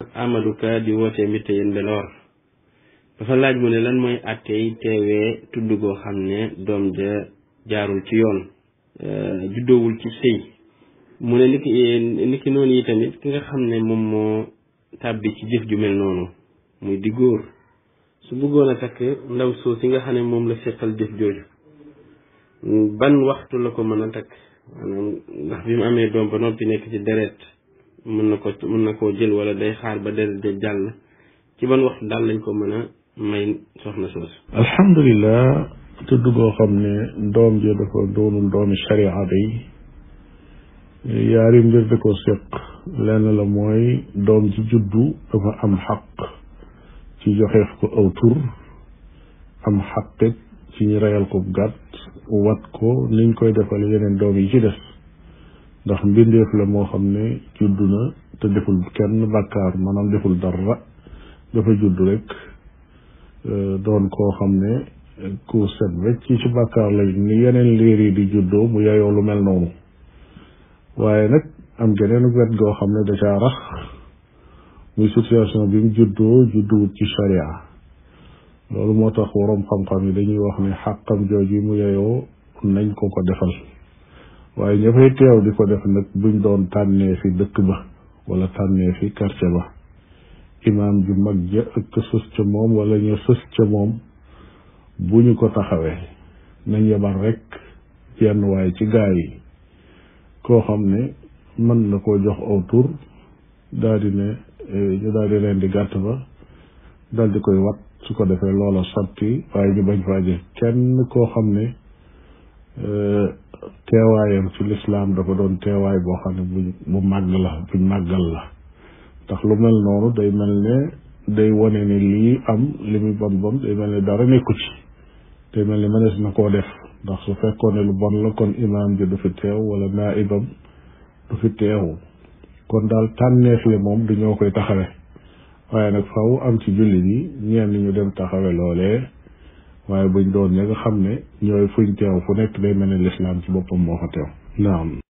Amadou Ka di wootee mbitte yéen Mbelor dafa laaj mu ne lan mooy àttey teewee tudd goo xam ne doom ja jaarul ci yoon juddoowul ci sëy mu ne niki niki noonu yi tamit ki nga xam ne moom moo tàbbi ci jëf ju mel noonu muy di góor su bëggoon a takk ndaw soo si nga xam ne moom la seqal jëf jooju ban waxtu la ko mën a takk maanaam ndax bi mu amee doom ba noppi nekk ci deret mën na ko mën na koo jël wala day xaar ba deret ja jàll ci ban waxtu daal lañ ko mën a may soxna soosu alhamdulilah tudd goo xam ne doom ji dafa doonul doomi sharia day yaari mbir da ko séq lenn la mooy doom ji juddu dafa am xaq ci joxeef ko aw tur am xaqit ci ñu reyal ko gàtt wat ko niñ koy defal yeneen doom yi ci des ndax mbindeef la moo xam ne juddu na te deful kenn bàkkaar maanaam deful dara dafa judd rek doon koo xam ne ku set wecc ci bàkkaar lay ni yeneen liir yi di juddoo mu yeyoo lu mel noonu waaye nag am geneen wet goo xam ne da caa rax muy situation bi mu juddoo judduwut ci sharia loolu moo tax waroom xam-xam yi dañuy wax ne xàqam jooju mu yeyoo nañ ko ko defal waaye ña fay teew di ko def nag buñ doon tànnee fi dëkk ba wala tànnee fi quartier ba imaam ju mag ja ak ka sës ca moom wala ñu sës ca moom bu ñu ko taxawee nañ yebal rek yenn waaye ci gaa yi koo xam ne mën na koo jox aw tur daal di ne ñu daal di leen di gàtt ba daal di koy wat su ko defee loola sotti waaye ñu bañ faa jël kenn koo xam ne teewaayam ci lislaam dafa doon teewaay boo xam ne buñ bu màgg la buñ màggal la ndax lu mel noonu day mel ne day wone ne lii am li muy bon bon day mel ne dara nekku ci day mel ne mënees na koo def ndax su fekkoon ne lu bon la kon imaam ji du fi teew wala naibam du fi teew kon daal tànneef li moom du ñoo koy taxawe waaye nag faw am ci jullit yi ñenn ñu dem taxawe loolee waaye buñ doon ña nga xam ne ñooy fuñ teew fu nekk day mel ne lislaam ci boppam moo fa teew naam